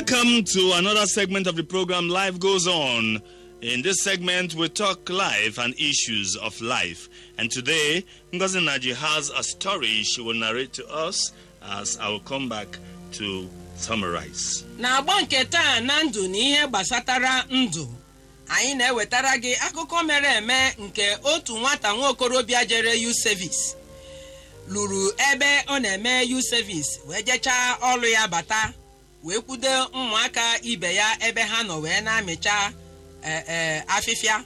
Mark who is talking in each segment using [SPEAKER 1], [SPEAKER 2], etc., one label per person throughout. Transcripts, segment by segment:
[SPEAKER 1] Welcome to another segment of the program Life Goes On. In this segment, we talk life and issues of life. And today, Ngozi Naji has a story she will narrate to us as I will come back to summarize.
[SPEAKER 2] n'agba nke taa na ndụ na ihe gbasatara ndụ anyị na-ewetara gị akụkọ mere eme nke otu nwata nwa okorobịa jere yu sevis lụrụ ebe ọ na-eme yu sevis wee jechaa ọrụ ya bata wee kwudo ụmụaka ibe ya ebe ha nọ wee na-amịcha ee afịfịa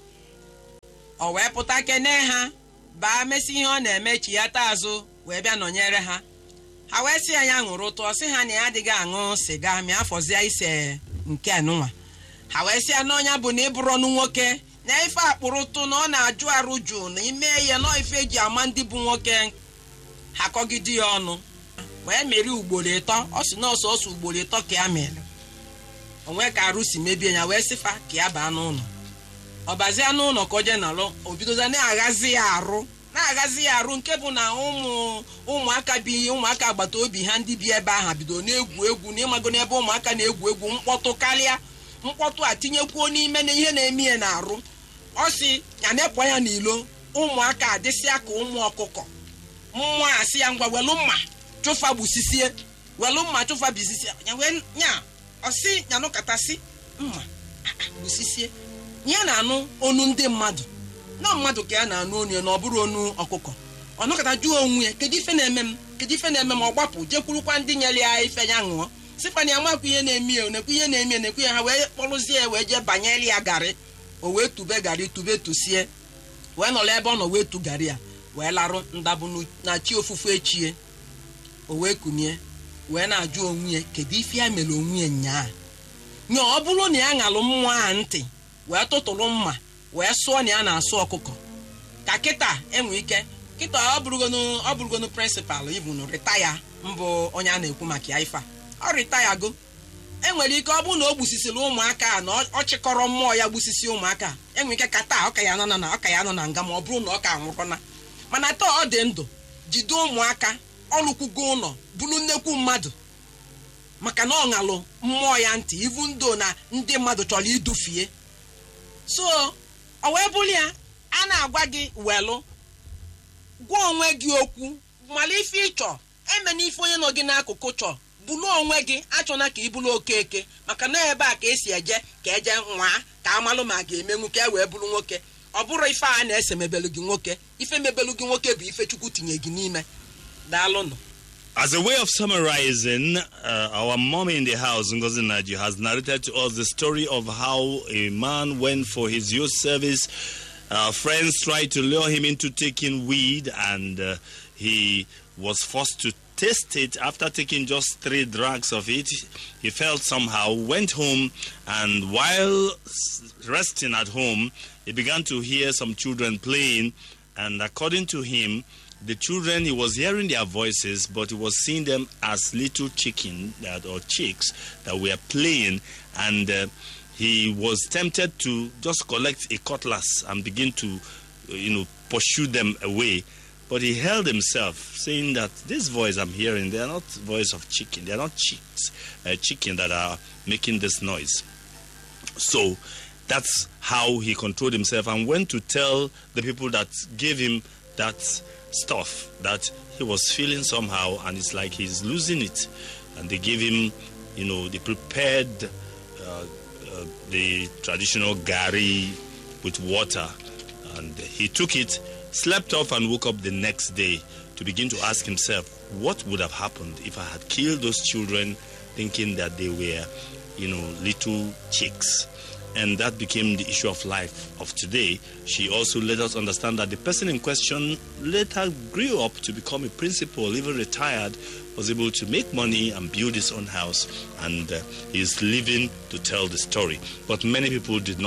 [SPEAKER 2] o wee pụta kene ha baa mesị ihe ọ na-eme chi ya taa azụ wee bịa nọnyere ha ha wee sị ya ya ṅụrụ ụtụ ọ sị ha na ya adịghị aṅụ sịga ma afọzie ise nke anụnwa ha wee sị ya na ọnya bụ na ịbụrụ ọnụ nwoke na ife akpụrụ ụtụ na ọ na-ajụ arụ jụụ na ime ya na ife eji ama ndị bụ nwoke ha kọgide ya ọnụ wee mere ugboro ịtọ ọ sị na ọsọ ọsọ ugboro ịtọ ka ya mere onwe ka arụ si mebie ya wee sịfa ka ya baa n'ụlọ ọ bazie n'ụlọ ka o jee nọrọ o bidoza na-aghazi ya arụ na-aghazi ya arụ nke bụ na ụmụ ụmụaka bi ụmụaka agbata obi ha ndị bi ebe ahụ bido na-egwu egwu na ịmago n'ebe ụmụaka na-egwu egwu mkpọtụ karịa mkpọtụ a tinyekwuo n'ime na ihe na-eme ya na-arụ ọ sị ya na-ekpọ ya n'ilo ụmụaka adịsịa ka ụmụ ọkụkọ mmụọ asị ya ngwa welu mma chụfa gbusisie welu mma chụfa bisisie ya wee nya ọsị nyanụkatasị mma gbusisie ya na-anụ onu ndị mmadụ na mmadụ ka ya na-anụ onu ya na ọ bụrụ onu ọkụkọ ọ nọkọta jụọ onwe ya kedu ife na-eme m kedu ife na-eme m ọ gbapụ jekwurukwa ndị nyere ya ife ya ṅụọ sịkwa na ya makwa ihe na-eme ya nekwu ihe na-eme ya nekwu ya ha wee kpọrụzie ya wee jee banyere ya garị o wee tube garị tube tusie wee nọrọ ebe ọ nọ wee tu garị ya wee larụ ndabụ na chi ofufu echie o wee kunie wee na-ajụ onwe ya kedu ife ya mere onwe ya nyaa nye ọ bụrụ na ya ṅalụ mmụọ a ntị wee tụtụrụ mma wee sụọ na ya na-asụ ọkụkọ ka kịta enwe ike kịta ọ bụrụgonu ọ bụrụgonu prịnsịpal ibunu ritaya mbụ onye a na-ekwu maka ya ife a ọ ritayago enwere ike ọ bụrụ na o gbusisiri ụmụaka a na ọ chịkọrọ mmụọ ya gbusisi ụmụaka enwere ike ka taa ọka ya nọ na ọka ya nọ na nga ma ọ bụrụ na ọ ka nwụrụna mana taa ọ dị ndụ jide ụmụaka ọlụkwugo ụlọ bụrụ nnekwu mmadụ maka na ọ ṅalụ mmụọ ya ntị ivu ndo na ndị mmadụ chọrọ idufie so ọ wee bụrụ ya a na-agwa gị welụ gwa onwe gị okwu mala ife ịchọ eme na ife onye nọ gị n'akụkụ chọ bụrụ onwe gị achọna ka ị bụrụ okeke maka na ebe a ka esi eje ka eje nwaa ka amalụ ma a ga-emenwu ka e wee bụrụ nwoke ọ bụrụ ife a na-ese mebelu gị nwoke ife mebelu gị nwoke bụ ife chukwu tinye gị n'ime daalụnụ
[SPEAKER 1] As a way of summarizing, uh, our mommy in the house, Ngozi Naji, has narrated to us the story of how a man went for his youth service. Uh, friends tried to lure him into taking weed, and uh, he was forced to taste it. After taking just three drugs of it, he felt somehow, went home, and while resting at home, he began to hear some children playing, and according to him, the children he was hearing their voices but he was seeing them as little chicken that or chicks that were playing and uh, he was tempted to just collect a cutlass and begin to uh, you know pursue them away but he held himself saying that this voice i'm hearing they are not voice of chicken they are not chicks uh, chicken that are making this noise so that's how he controlled himself and went to tell the people that gave him that stuff that he was feeling somehow and it's like he's losing it and they gave him you know they prepared uh, uh, the traditional gari with water and he took it slept off and woke up the next day to begin to ask himself what would have happened if i had killed those children thinking that they were you know little chicks and that became the issue of life of today. She also let us understand that the person in question later grew up to become a principal, even retired, was able to make money and build his own house, and uh, is living to tell the story. But many people did not.